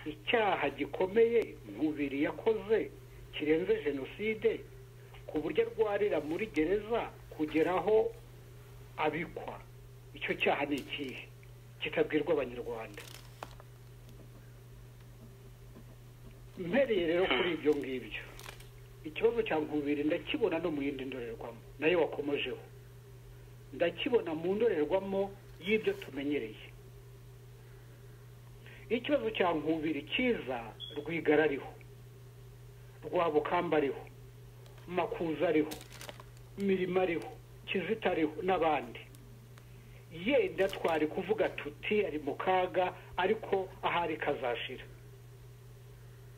icyaha gikomeye mubiri yakoze kirenze jenoside ku buryo arwarira muri gereza kugera aho abikwa icyo cyaha ni ikihe kikabwirwa abanyarwanda mpereye rero kuri ibyo ngibyo ikibazo cya nkubiri ndakibona no mu yindi ndorerwamo nayo wakomojeho ndakibona mu ndorerwamo y'ibyo tumenyereye ikibazo cya nkubiri cyiza rwigara ariho rwabukamba ariho makuza ariho mirimo ariho kizita ariho n'abandi yenda twari kuvuga tuti ari mu kaga ariko ahari kazashira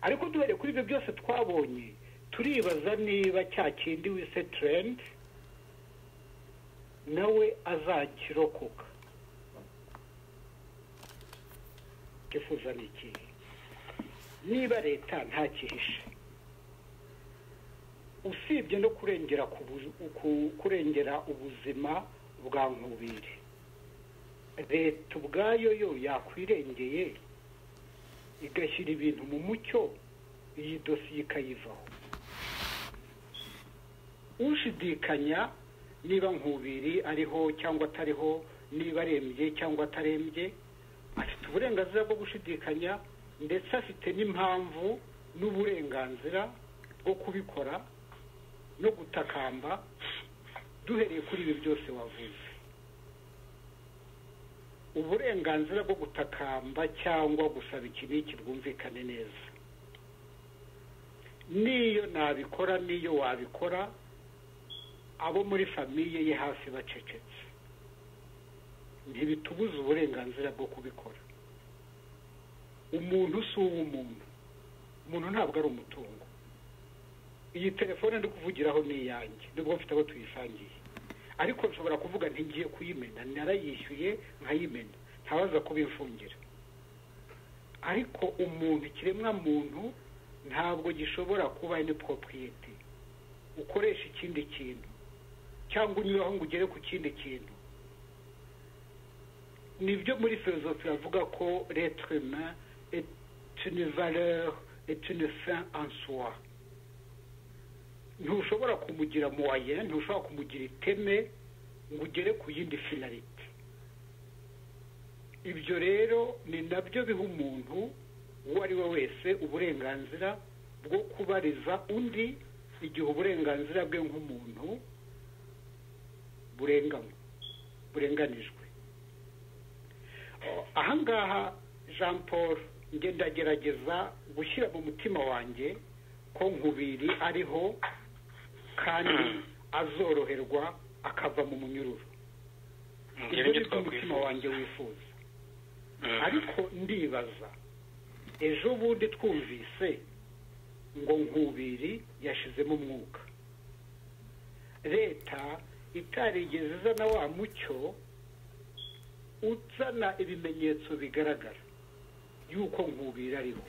ariko duhereye kuri ibyo byose twabonye turibaza niba cya kindi wise turendi nawe azakirokoka twifuza ni ikihe niba leta ntakihishe usibye no kurengera kurengera ubuzima bwa nkubiri leta ubwayo yo yakwirengeye igashyira ibintu mu mucyo iyi dosiye ikayivaho ushidikanya niba nkubiri ariho cyangwa atariho niba arembye cyangwa atarembye afite uburenganzira bwo gushidikanya ndetse afite n'impamvu n'uburenganzira bwo kubikora no gutakamba duhereye kuri ibi byose wavuze uburenganzira bwo gutakamba cyangwa gusaba iki n'iki bwumvikane neza n'iyo nabikora n'iyo wabikora abo muri famiye ye hafi bacecetse ntibitubuze uburenganzira bwo kubikora umuntu si uw'umuntu umuntu ntabwo ari umutungo iyi telefone ndi kuvugiraho ni iyanjye nubwo mfite abo tuyisangiye ariko nshobora kuvuga ntigiye kuyimena narayishyuye nkayimena ntabaza kubimfungira ariko umuntu ikiremwa muntu ntabwo gishobora kuba ni poropiyete ukoresha ikindi kintu cyangwa unyuraho ngo ugere ku kindi kintu nibyo muri filozofi bavuga ko retrema etunivaleur etunefin ansuwa ntushobora kumugira muwaye ntushobora kumugira iteme ngo ugere ku yindi finalite ibyo rero ni nabyo biha umuntu uwo ari we wese uburenganzira bwo kubariza undi igihe uburenganzira bwe nk'umuntu burenganywe burenganijwe ahangaha jean paul ndagerageza gushyira mu mutima wanjye ko nkubiri ariho kandi azoroherwa akava mu munyururu ibyo ngibyo umutima wanjye wifuza ariko ndibaza ejo bundi twumvise ngo nkubiri yashizemo umwuka leta itarigeze izana wa mucyo uzana ibimenyetso bigaragara y'uko nkubiri ariho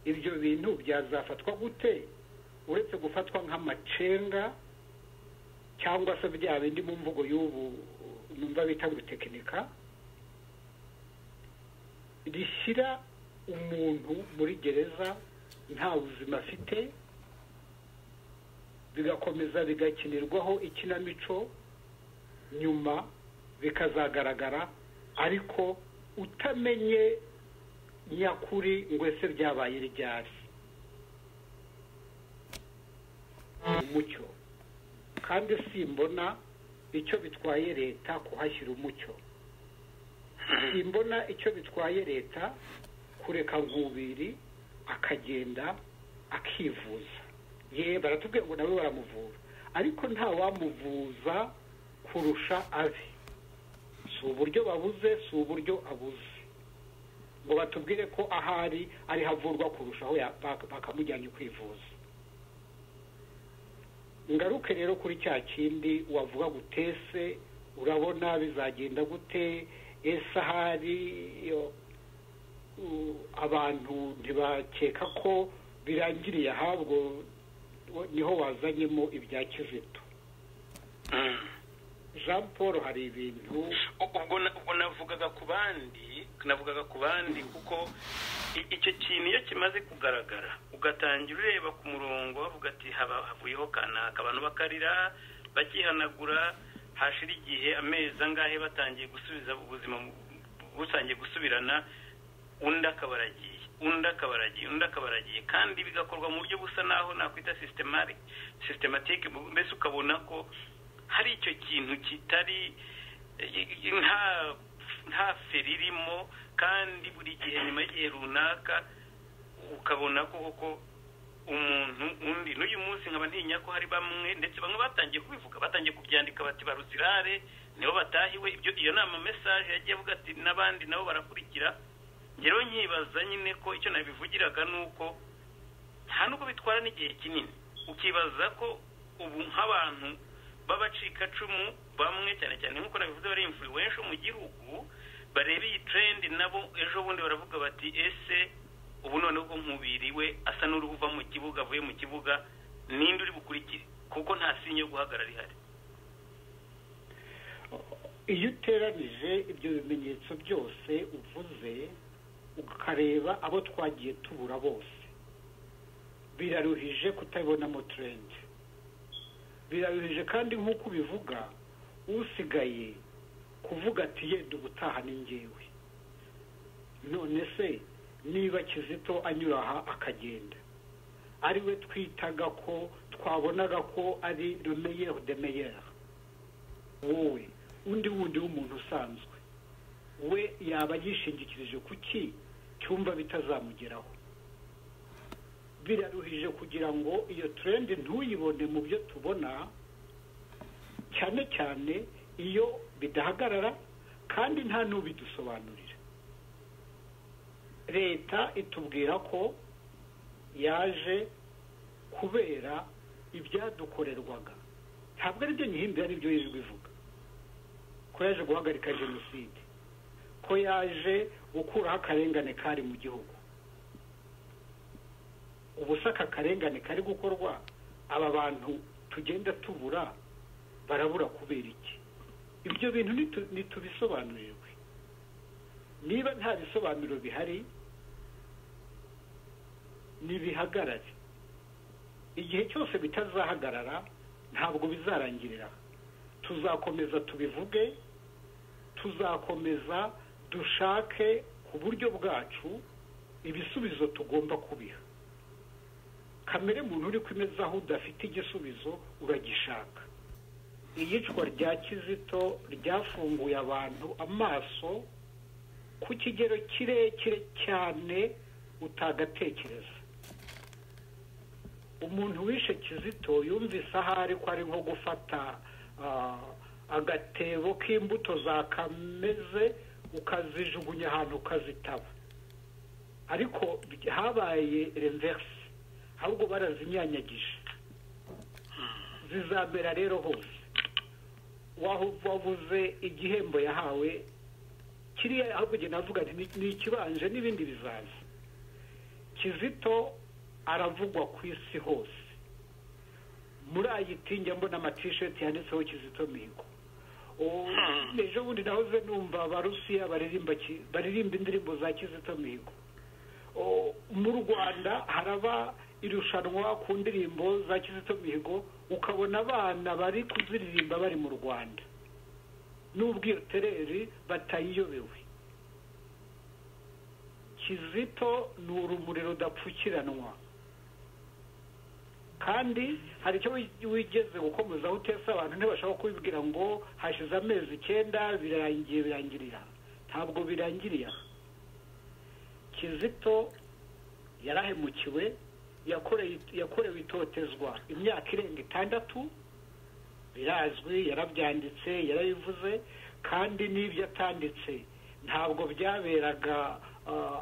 ibyo bintu byazafatwa gute uretse gufatwa nk'amacenga cyangwa se bya bindi mu mvugo y'ubu numva bita ngo tekinika rishyira umuntu muri gereza nta buzima afite bigakomeza bigakinirwaho ikinamico nyuma bikazagaragara ariko utamenye nyakuri ngo ese byabaye ryari umucyo kandi simbona icyo bitwaye leta kuhashyira umucyo simbona icyo bitwaye leta kureka nkubiri akagenda akivuza ye baratubwiye ngo nawe baramuvura ariko ntawamuvuza kurusha abe si uburyo babuze si uburyo abuze ngo batubwire ko ahari ariho avurwa kurushaho bakamujyanye kwivuza ngaruke rero kuri cya kindi wavuga gutese urabona bizagenda gute ese ahari abantu ntibakeka ko birangiriye ahabwo niho wazanyemo ibya kizito jean paul hari ibintu ubwo navugaga ku bandi navugaga ku bandi kuko icyo kintu iyo kimaze kugaragara ugatangira ureba ku murongo bavuga ati havuyeho kanaka abantu bakarira bakihanagura hashira igihe amezi angahe batangiye gusubiza ubuzima busangiye gusubirana undi akaba aragiye undi akaba aragiye undi akaba aragiye kandi bigakorwa mu buryo busa naho nakwita sisitematike mbese ukabona ko hari icyo kintu kitari nta feri irimo kandi buri gihe nyuma y'igihe runaka ukabona ko koko umuntu undi n'uyu munsi nkaba ntinya ko hari bamwe ndetse bamwe batangiye kubivuga batangiye kubyandika bati baruzirare nibo batahiwe iyo nama mesaje yagiye avuga ati n'abandi nabo barakurikira rero nkibaza nyine ko icyo nabivugiraga ni uko nta n'ubwo bitwara n'igihe kinini ukibaza ko ubu nk'abantu b'abacikacumu bamwe cyane cyane nk'uko nabivuze bari influence mu gihugu bareba iyi trend nabo ejo bundi baravuga bati ese ubu noneho ubwo nkubiri we asa n'uri uva mu kibuga avuye mu kibuga ninde uri bukurikire kuko nta sinye yo guhagarara ihari iyo uteranije ibyo bimenyetso byose uvuze ukareba abo twagiye tubura bose biraruhije kutabibonamo turendi biraruhije kandi nk'uko ubivuga usigaye kuvuga ati yenda ubutaha ni ngewe none se niba kizito anyura aha akagenda ari we twitaga ko twabonaga ko ari remeyeri demeyeri wowe undi wundi w'umuntu usanzwe we yaba yishingikirije ku ki cyumva bitazamugeraho biraruhije kugira ngo iyo turendi ntuyibone mu byo tubona cyane cyane iyo bidahagarara kandi nta n'ubidusobanurira leta itubwira ko yaje kubera ibyadukorerwaga ntabwo ari byo nyihimbira ari byo yijwi ivuga ko yaje guhagarika jenoside ko yaje gukuraho akarengane kari mu gihugu ubusa aka karengane kari gukorwa aba bantu tugenda tubura barabura kubera iki ibyo bintu ntitubisobanurirwe niba nta bisobanuro bihari ntibihagarare igihe cyose bitazahagarara ntabwo bizarangirira tuzakomeza tubivuge tuzakomeza dushake ku buryo bwacu ibisubizo tugomba kubiha kamere muntu uri kumeza aho udafite igisubizo uragishaka iyicwa rya kizito ryafunguye abantu amaso ku kigero kirekire cyane utagatekereza umuntu wishe kizito yumvise ahari ko ari nko gufata agatebo k'imbuto zakameze ukazijugunya ahantu ukazitaba ariko habaye renverse ahubwo barazinyanyagije zizamera rero hose wavuze igihembo yahawe kiriya ahubwo ugenda avuga ni ikibanje n'ibindi bizaza kizito aravugwa ku isi hose muri ayitinge mbona amatisheti yanditseho kizito mihigo ejo bundi nahoze numva abarusiya baririmba indirimbo za kizito mihigo mu rwanda haraba irushanwa ku ndirimbo za kizito mihigo ukabona abana bari kuziririmba bari mu rwanda n'ubwo iyo tereri batayiyobewe kizito ni urumuri rudapfukiranwa kandi hari icyo wigeze gukomezaho utese abantu ntibashobora kubibwira ngo hashize amezi icyenda birangiye birangirira ntabwo birangiriye kizito yarahemukiwe yakorewe itotezwa imyaka irenga itandatu birazwi yarabyanditse yarabivuze kandi n'ibyo atanditse ntabwo byaberaga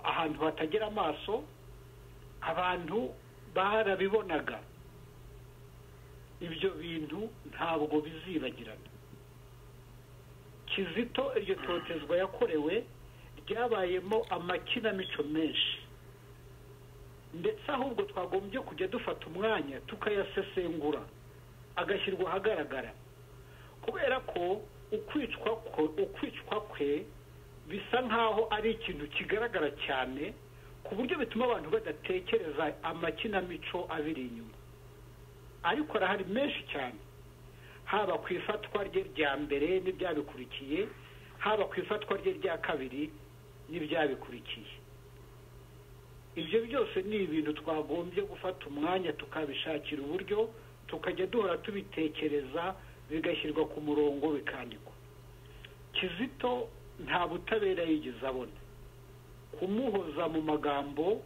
ahantu hatagera amaso abantu barabibonaga ibyo bintu ntabwo bizibagirana kizito iryo totezwa yakorewe ryabayemo amakinamico menshi ndetse ahubwo twagombye kujya dufata umwanya tukayasesengura agashyirwa ahagaragara kubera ko ukwicwa kwe bisa nk'aho ari ikintu kigaragara cyane ku buryo bituma abantu badatekereza amakinamico abiri inyuma ariko arahari menshi cyane haba ku ifatwa rye rya mbere n'ibyabikurikiye haba ku ifatwa rye rya kabiri n'ibyabikurikiye ibyo byose ni ibintu twagombye gufata umwanya tukabishakira uburyo tukajya duhora tubitekereza bigashyirwa ku murongo bikandikwa kizito nta butabera yigeze abona kumuhoza mu magambo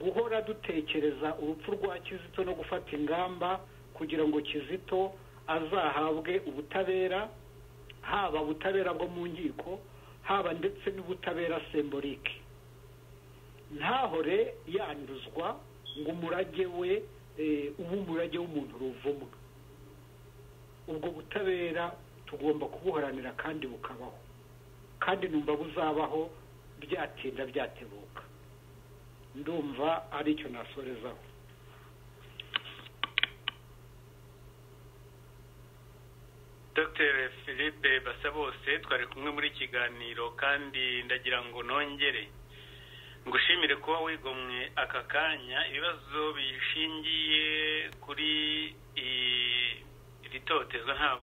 guhora dutekereza urupfu rwa kizito no gufata ingamba kugira ngo kizito azahabwe ubutabera haba ubutabera bwo mu nkiko haba ndetse n'ubutabera semborike ntahore yanduzwa ngo umurage we ube umurage w'umuntu ruvumwa ubwo butabera tugomba kubuharanira kandi bukabaho kandi numva buzabaho byatinda byatebuka ndumva ari icyo nasorezaho dr philippe basabose twari kumwe muri kiganiro kandi ndagira ngo nongere ngushimire kuba wigomwe aka kanya ibibazo bishingiye kuri iri totezwa ntabwo